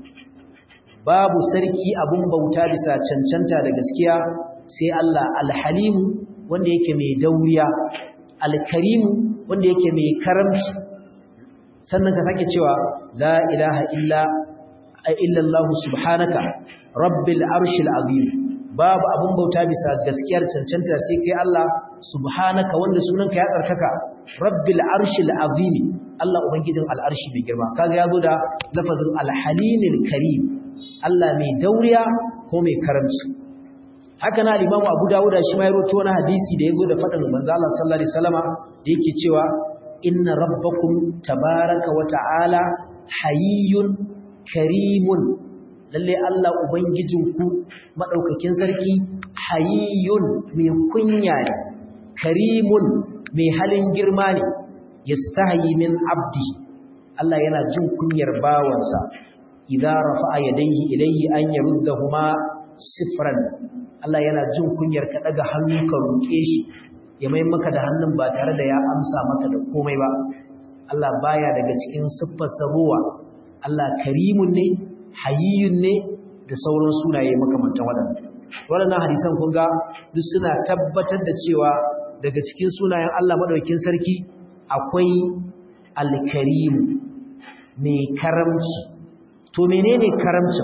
A: babu sarki abun bauta bisa cancanta da gaskiya sai Allah al-halim wanda yake mai dauriya alkarimu wanda yake mai karamci sannan ka sake cewa la ilaha illa illallah subhanaka rabbil arshil azim babu abun bauta bisa gaskiyar cancanta sai kai Allah subhanaka wanda sunanka ya tsarkaka rabbil arshil azim Allah ubangijin al'arshi mai girma kaga yazo da lafazin alhalimil karim Allah mai dauriya ko mai karamci haka na limamu abu dawuda shi ma ya roto wani hadisi da ya zo da faɗin manzo Allah sallallahu alaihi wasallama da yake cewa inna rabbakum tabaraka wa ta'ala hayyun karimun lalle Allah ubangijinku madaukakin sarki hayyun mai kunya ne karimun mai halin girma ne yastahi min abdi Allah yana jin kunyar bawansa idza rafa'a yadayhi ilayhi an yaruddahuma sifran Allah yana jin kunyar ka daga hannu ka roƙe shi ya mai maka da hannun ba tare da ya amsa maka da komai ba Allah baya daga cikin siffar sabuwa Allah karimun ne hayyun ne da sauran sunaye makamantan waɗannan waɗannan hadisan kun ga duk suna tabbatar da cewa daga cikin sunayen Allah madaukakin sarki akwai al-karim mai karamci to menene karamcin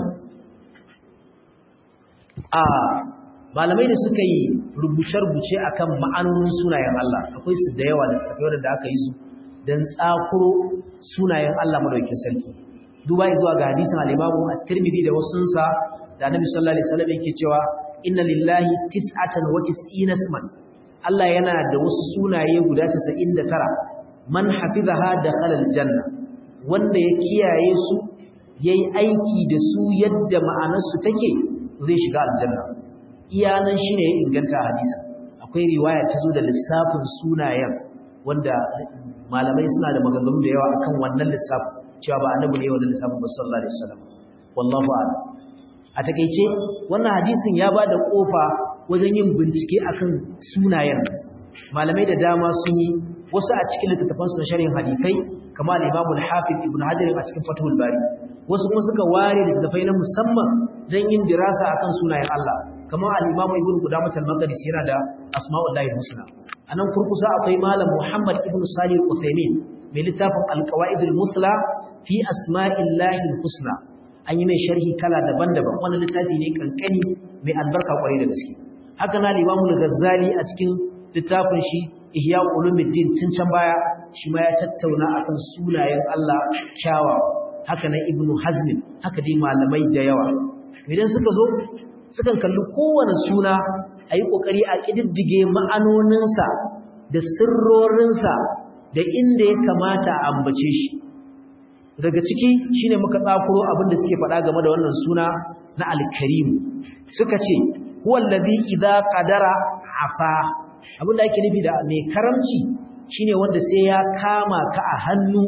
A: a malamai da suka yi rubuce-rubuce akan ma'anonin sunayen Allah akwai su da yawa da tsakiyar da aka yi su don tsakuro sunayen Allah madaukakin sarki duba zuwa ga hadisin al-Imamu at-Tirmidhi da wasunsa da Annabi sallallahu alaihi wasallam yake cewa inna lillahi tis'atan wa tis'ina isman Allah yana da wasu sunaye guda 99 man hafizaha dakhala al-janna wanda ya kiyaye su yayi aiki da su yadda ma'anarsu take zai shiga aljanna iyanan shine ya inganta hadisi akwai riwaya ta zo da lissafin sunayen wanda malamai suna da maganganu da yawa akan wannan lissafin cewa ba annabi ne wannan lissafin ba sallallahu alaihi wasallam wallahu a'lam a takeice wannan hadisin ya bada kofa wajen yin bincike akan sunayen malamai da dama sun yi wasu a cikin littattafan su na sharhin hadisai kamar al-Imam al-Hafiz Ibn Hajar a cikin Fathul Bari wasu kuma suka ware littattafai na musamman don yin dirasa akan sunayen Allah kamar al-Imam Ibn Qudamah al-Maqdisi yana da Asma'ullahi husna anan kurkusa akwai malam Muhammad ibn Salih al-Uthaymeen mai littafin al-Qawaid al-Musla fi Asma'illahi husna an yi mai sharhi kala daban-daban wannan littafi ne kankani mai albarka kwarai da gaske haka na Imam al-Ghazali a cikin littafin shi Ihya Ulumuddin tun can baya shi ma ya tattauna akan sunayen Allah kyawawa haka na Ibn Hazm haka dai malamai da yawa idan suka zo sukan kalli kowane suna a yi ƙoƙari a ƙididdige ma'anoninsa da sirrorinsa da inda ya kamata a ambace shi daga ciki shine muka tsakuro abin da suke faɗa game da wannan suna na alkarimu suka ce huwallazi idza qadara afa abin da ake nufi da mai karamci shine wanda sai ya kama ka a hannu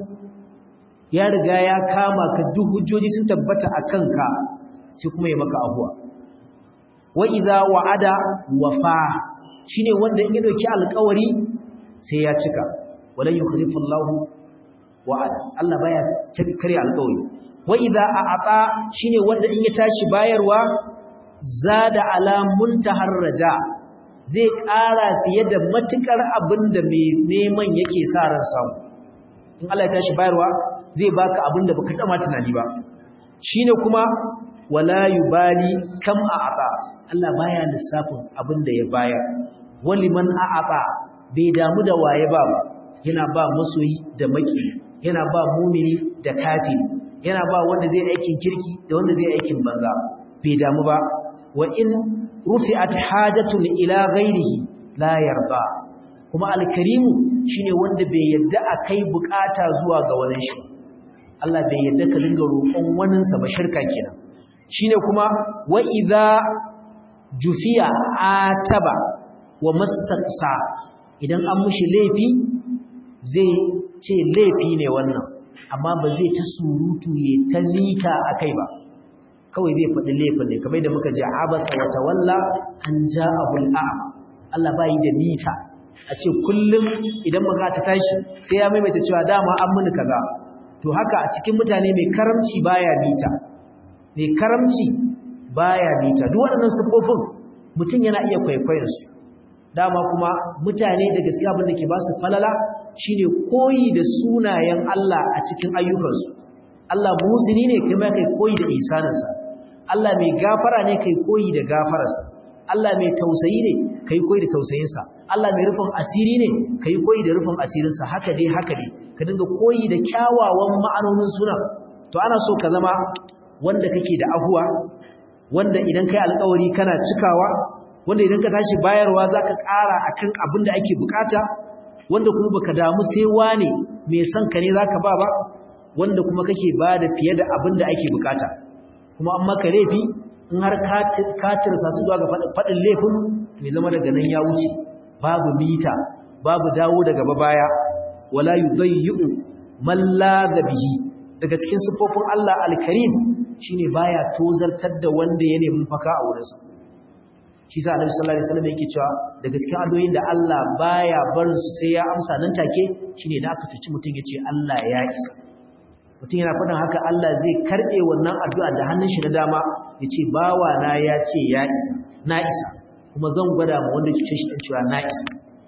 A: ya riga ya kama ka duk hujjoji sun tabbata a kanka sai kuma ya maka abuwa wa idza wa'ada wafa shine wanda in ya dauki alƙawari sai ya cika wala yukhlifu Allahu wa'ada Allah baya kare alƙawari wa idza a'ata shine wanda in ya tashi bayarwa zada ala muntahar raja zai ƙara fiye da matukar abinda mai neman yake sa ran samu in Allah ya tashi bayarwa zai baka abinda baka tama tunani ba shine kuma wala yubali kam a'ata Allah baya lissafin abinda ya bayar waliman a'ata bai damu da waye ba ba yana ba masoyi da maki yana ba mumini da kafiri yana ba wanda zai aikin kirki da wanda zai aikin banza bai damu ba wa in rufi'at hajatun ila ghairihi la yarda kuma alkarimu shine wanda bai yadda akai bukata zuwa ga wani shi Allah bai yadda ka dinga roƙon waninsa ba shirka kenan shine kuma wa idza jufiya ataba wa mastaqsa idan an mushi laifi zai ce laifi ne wannan amma ba zai ta surutu ya ta nika akai ba kawai zai faɗi laifin ne kamar da muka ji abasa wa tawalla an ja'ahu al'am Allah bai da nita a ce kullum idan maka ta tashi sai ya maimaita cewa dama an muni kaza to haka a cikin mutane mai karamci baya nita mai karamci baya nita duk waɗannan sifofin mutum yana iya kwaikwayon su dama kuma mutane da gaskiya abin da ke ba su falala shine koyi da sunayen Allah a cikin ayyukansu Allah musini ne kai ma kai koyi da ihsaninsa Allah mai gafara ne kai koyi da gafararsa Allah mai tausayi ne kai koyi da tausayinsa Allah mai rufin asiri ne kai koyi da rufin asirinsa haka dai haka dai ka dinga koyi da kyawawan ma'anonin suna to ana so ka zama wanda kake da ahuwa wanda idan kai alƙawari kana cikawa wanda idan ka tashi bayarwa zaka ƙara akan abin da ake bukata wanda kuma baka damu sai wane mai son ka ne zaka ba ba wanda kuma kake bada fiye da abin da ake bukata kuma an maka laifi in har ka tirsa su zuwa ga faɗin laifin mai zama daga nan ya wuce babu mita babu dawo daga baya wala yudayyu man la bihi daga cikin sifofin Allah al-Karim shine baya tozartar da wanda ya nemi faka a wurinsa shi sa Annabi sallallahu alaihi wasallam yake cewa da gaskiya addu'o'in da Allah baya barin su sai ya amsa nan take shine da aka tuci mutum yace Allah ya isa mutum yana faɗin haka Allah zai karɓe wannan addu'a da hannun shi na dama ya ce bawa na ya ce ya isa na isa kuma zan gwada ma wanda ke shi ɗan cewa na isa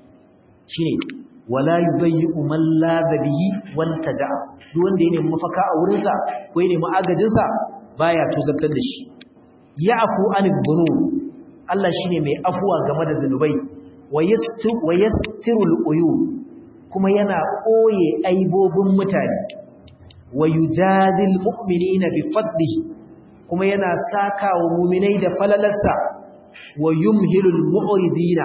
A: shi ne wala yi zai yi umar lazabihi wanta ja'a duk wanda ya nemi mafaka a wurinsa ko ya nemi agajinsa baya tuzartar da shi ya afu an bunu Allah shi ne mai afuwa game da zunubai wa yastirul uyu kuma yana ɓoye aibobin mutane wa yujazil mu'minina bi fadlihi kuma yana sakawa mu'minai da falalarsa wa yumhilul mu'ridina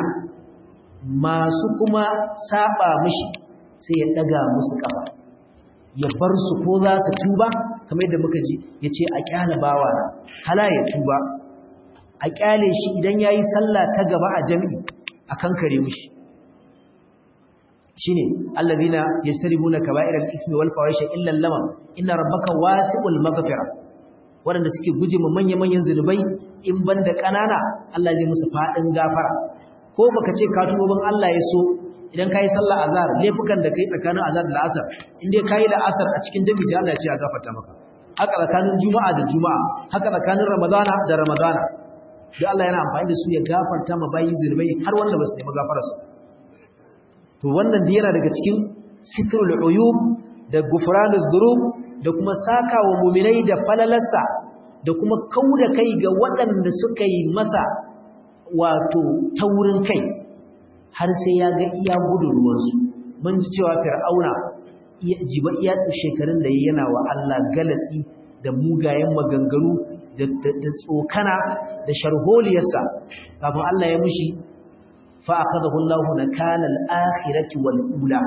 A: masu kuma saba mishi sai ya daga musu kafa ya bar su ko za su tuba kamar yadda muka ji yace a kyale bawa hala ya tuba a kyale shi idan yayi sallah ta gaba a jami'i akan kare mishi shine allazina yastaribuna kaba'iral ismi wal fawahisha illa lamam inna rabbaka wasi'ul maghfira wanda suke guje mu manya-manyan zulubai in banda kanana Allah zai musu fadin gafara ko baka ce ka tubo ban Allah ya so idan kai sallah azhar laifukan da kai tsakanin azhar da asar in dai kai da asar a cikin jami'i sai Allah ya ce ya gafarta maka haka tsakanin juma'a da juma'a haka tsakanin ramadana da ramadana duk Allah yana amfani da su ya gafarta ma bayi zulmai har wanda ba su nemi gafararsa to wannan da yana daga cikin sitrul uyub da gufranul dhunub da kuma saka wa mu'minai da falalarsa da kuma kauda kai ga waɗanda suka yi masa wato taurin kai har sai ya ga iya gudun ruwansu mun ji cewa fir'auna jiba iya shekarun da yana wa Allah galatsi da mugayen maganganu da tsokana da sharholiyarsa kafin Allah ya mushi fa akadahu Allahu nakala al-akhirati wal ula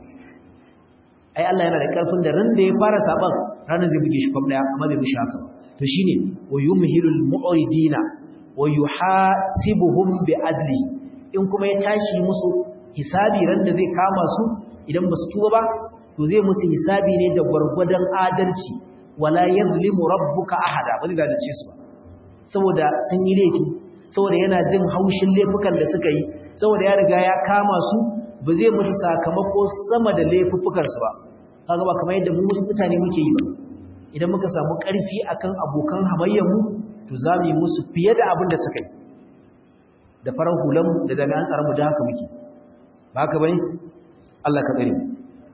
A: ai Allah yana da karfin da ran da ya fara saban ranar da buge shi kwab daya amma bai mushi haka to shine wa yumhilul mu'ridina wa yuhasibuhum bi adli in kuma ya tashi musu hisabi ran da zai kama su idan ba su tuba ba to zai musu hisabi ne da gwargwadon adalci wala yazlimu rabbuka ahada wani da dace su ba saboda sun yi laifi saboda yana jin haushin laifukan da suka yi saboda ya riga ya kama su ba zai musu sakamako sama da laifukan su ba kaga ba kamar yadda mu mutane muke yi ba idan muka samu karfi akan abokan hamayyar mu to za mu yi musu fiye da abin da suka yi da farar hulan da jami'an tsaron mu da haka muke ba haka bane Allah ka tsare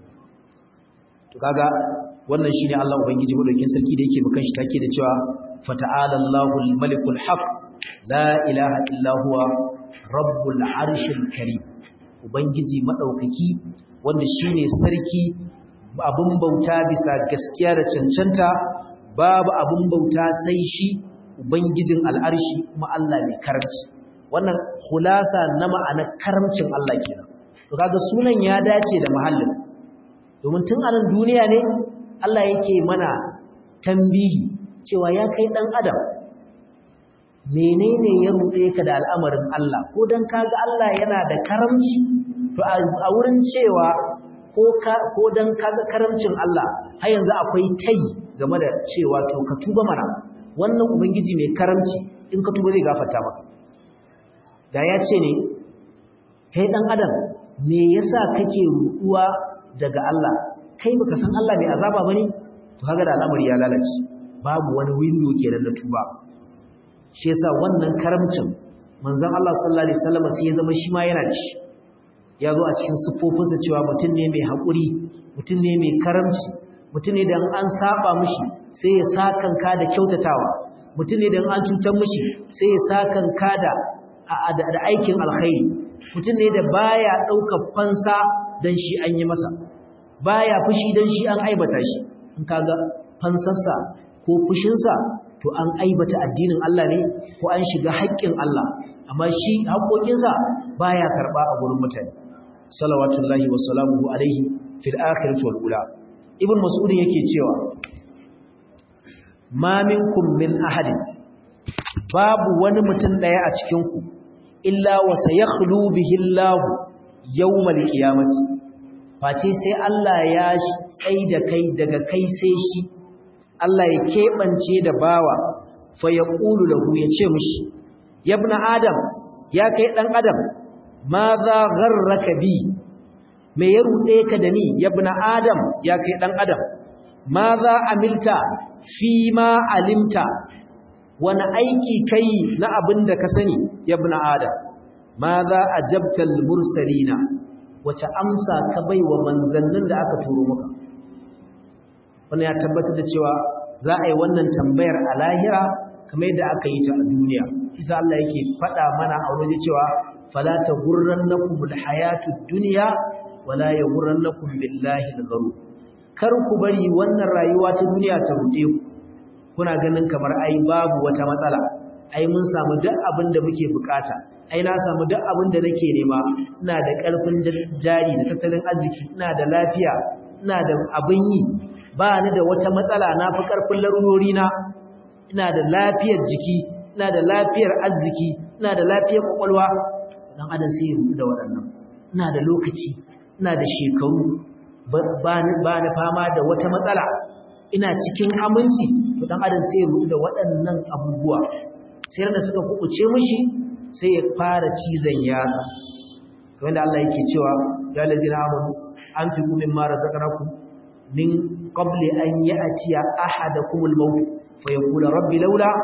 A: to kaga wannan shine Allah ubangiji madaukin sarki da yake bukan shi take da cewa fata'ala Allahul malikul haq la ilaha illa huwa rabbul arshil karim ubangiji madaukaki wanda shine sarki abun bauta bisa gaskiya da cancanta babu abun bauta sai shi ubangijin al'arshi kuma Allah mai karamci wannan khulasa na ma'anar karamcin Allah kenan to kaga sunan ya dace da mahallin domin tun a nan duniya ne Allah yake mana tambihi cewa ya kai dan adam menene ya ruɗe ka da al'amarin Allah ko dan kaga Allah yana da karamci to a wurin cewa ko ka ko dan kaga karamcin Allah har yanzu akwai tai game da cewa to ka tuba mana wannan ubangiji mai karamci in ka tuba zai gafarta maka da ya ce ne kai dan adam me yasa kake ruɗuwa daga Allah kai baka san Allah mai azaba bane to kaga da al'amari ya lalace babu wani window kenan na tuba shi yasa wannan karamcin manzon Allah sallallahu alaihi wasallam sai ya zama shi ma yana da shi ya zo a cikin siffofinsa cewa mutum ne mai haƙuri mutum ne mai karamci mutum ne da an saba mishi sai ya sakanka da kyautatawa mutum ne da an cutar mishi sai ya sakanka da da aikin alkhairi mutum ne da baya ɗaukar fansa dan shi an yi masa baya fushi dan shi an aibata shi in kaga fansarsa ko fushinsa to an aibata addinin Allah ne ko an shiga haƙƙin Allah amma shi haƙoƙinsa baya karɓa a gurin mutane salawatullahi wa salamuhu alaihi fil akhirati wal ula ibn mas'ud yake cewa ma minkum min ahadin babu wani mutum daya a cikin ku illa wa sayakhlu bihi Allah yawmal qiyamati face sai Allah ya tsai da kai daga kai sai shi Allah ya keɓance da bawa fa ya ƙulu lahu ya ce mushi yabna adam ya kai ɗan adam ma za gharraka bi me ya ruɗe ka da ni yabna adam ya kai ɗan adam ma za amilta fi ma alimta wani aiki kai na abin da ka sani yabna adam ma za ajabtal mursalina wace amsa ka bai wa manzannin da aka turo maka wannan ya tabbatar da cewa za a yi wannan tambayar a lahira kamar yadda aka yi ta a duniya isa Allah yake faɗa mana a waje cewa fala ta gurrannakum alhayatud dunya wala yaghurrannakum billahi algharur kar ku bari wannan rayuwa ta duniya ta rude ku kuna ganin kamar ai babu wata matsala ai mun samu duk abin da muke bukata ai na samu duk abin da nake nema ina da ƙarfin jari da tattalin arziki ina da lafiya ina da abin yi ba ni da wata matsala na fi ƙarfin larurori na ina da lafiyar jiki ina da lafiyar arziki ina da lafiyar kwakwalwa dan adam sai ya da waɗannan ina da lokaci ina da shekaru ba ni fama da wata matsala ina cikin aminci to dan adam sai ya da waɗannan abubuwa sai da suka kubuce mishi sai ya fara cizon yatsa kamar da Allah yake cewa ya lazina amanu anfiqu mimma razaqnakum min qabli an ya'tiya ahadakumul maut fa yaqulu rabbi laula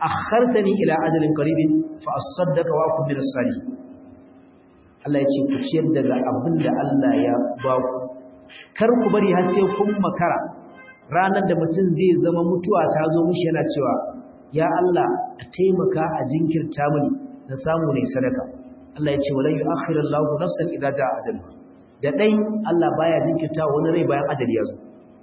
A: akhartani ila ajalin qaribin fa asaddaka wa akun min as-salihin Allah ya ce ku ciyar daga abin da Allah ya ba ku kar ku bari har sai kun makara ranar da mutum zai zama mutuwa ta zo mishi yana cewa ya Allah a taimaka a jinkirta mini na samu ne sadaka Allah ya ce walan yu'akhiru Allahu nafsan idza jaa ajaluha da dai Allah baya jinkirta wani rai bayan ajali ya zo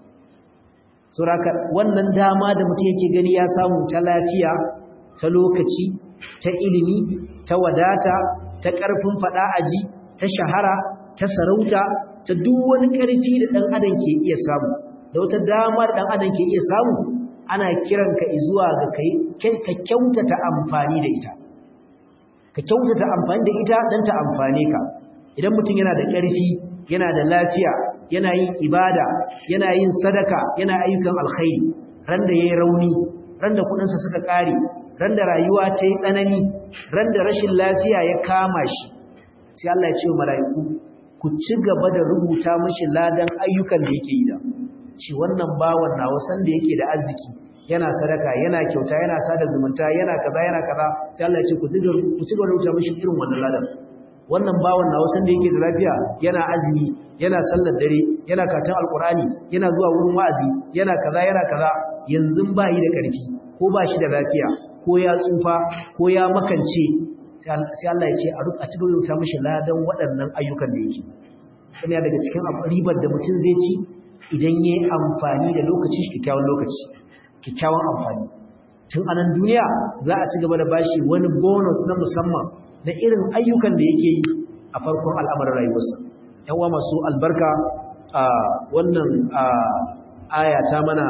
A: saboda wannan dama da mutum yake gani ya samu ta lafiya ta lokaci ta ilimi ta wadata ta ƙarfin faɗa aji ta shahara ta sarauta ta duk wani ƙarfi da ɗan adam ke iya samu da wata dama da ɗan adam ke iya samu ana kiran ka zuwa ga ka kyautata amfani da ita ka kyautata amfani da ita don ta amfane ka idan mutum yana da ƙarfi yana da lafiya yana yin ibada yana yin sadaka yana ayyukan alkhairi ran da yayi rauni ran da kuɗinsa suka ƙare ran da rayuwa ta yi tsanani ran da rashin lafiya ya kama shi sai Allah ya ce wa mala'iku ku ci gaba da rubuta mishi ladan ayyukan da yake yi da shi wannan bawan nawa san da yake da arziki yana sadaka yana kyauta yana sada zumunta yana kaza yana kaza sai Allah ya ce ku ci gaba ku ci gaba da rubuta mishi irin wannan ladan wannan bawan nawa san da yake da lafiya yana azumi yana sallar dare yana karatun alqur'ani yana zuwa wurin wa'azi yana kaza yana kaza yanzu ba yi da karfi ko ba shi da lafiya ko ya tsufa ko ya makance sai Allah ya ce a cikin rubuta mishi ladan waɗannan ayyukan da yake kuma daga cikin ribar da mutum zai ci idan ya yi amfani da lokaci kyakkyawan lokaci kyakkyawan amfani tun anan duniya za a ci gaba da bashi wani bonus na musamman na irin ayyukan da yake yi a farkon al'amarin rayuwarsa yan uwa masu albarka a wannan aya ta mana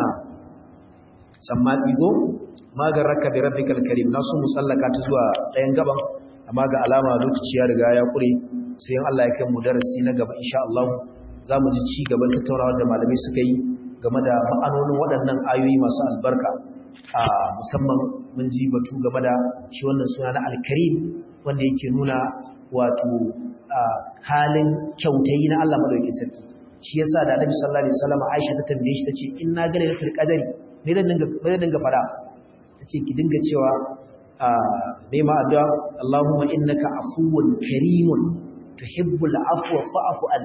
A: sammatsi go magar raka bi rabbikal karim na su musallaka ta zuwa ɗayan gaban amma ga alama lokaci ya riga ya kure sai in Allah ya kai mu darasi na gaba insha Allah za mu ji ci gaban tattaunawar da malamai suka yi game da ma'anonin waɗannan ayoyi masu albarka a musamman mun ji batu game da shi wannan suna na alkarim wanda yake nuna wato halin kyautayi na Allah madaukakin sarki shi yasa da Annabi sallallahu alaihi wasallam Aisha ta tambaye shi tace in na gane fil qadari me zan dinga me zan dinga fara tace ki dinga cewa bai ma addu'a Allahumma innaka afuwun karimun tuhibbul afwa fa'fu an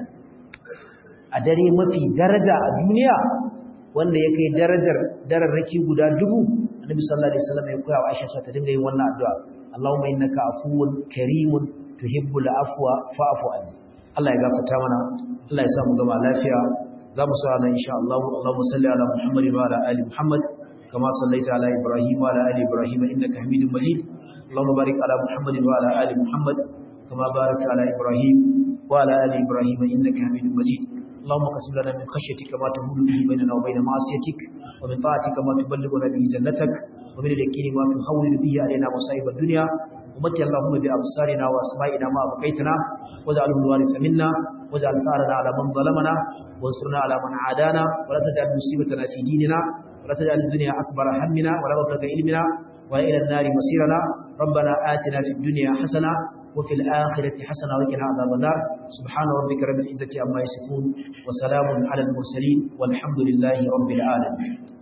A: a dare mafi daraja a duniya wanda ya kai darajar dararraki guda dubu Annabi sallallahu alaihi wasallam ya koya wa Aisha ta dinga yin wannan addu'a Allahumma innaka afuwun karimun tuhibbul afwa fa'fu an Allah ya gafarta mana Allah ya sa mu gama lafiya za mu sa nan insha Allah Allahumma salli ala Muhammad wa ala ali Muhammad kama sallaita ala Ibrahim wa ala ali Ibrahim innaka Hamidum Majid Allahumma barik ala Muhammad wa ala ali Muhammad kama barakta ala Ibrahim wa ala ali Ibrahim innaka Hamidum Majid اللهم قسم لنا من خشيتك ما تهون به بيننا وبين معصيتك ومن طاعتك ما تبلغنا به جنتك ومن اليقين ما تهون به علينا مصائب الدنيا ومتي اللهم بأبصارنا وأسمائنا ما بقيتنا واجعله الوارث منا واجعل ثارنا على من ظلمنا وانصرنا على من عادانا ولا تجعل مصيبتنا في ديننا ولا تجعل الدنيا أكبر همنا ولا مبلغ علمنا وإلى النار مصيرنا ربنا آتنا في الدنيا حسنة وفي الآخرة حسنة وقنا عذاب النار سبحان ربك رب العزة عما يصفون وسلام على المرسلين والحمد لله رب العالمين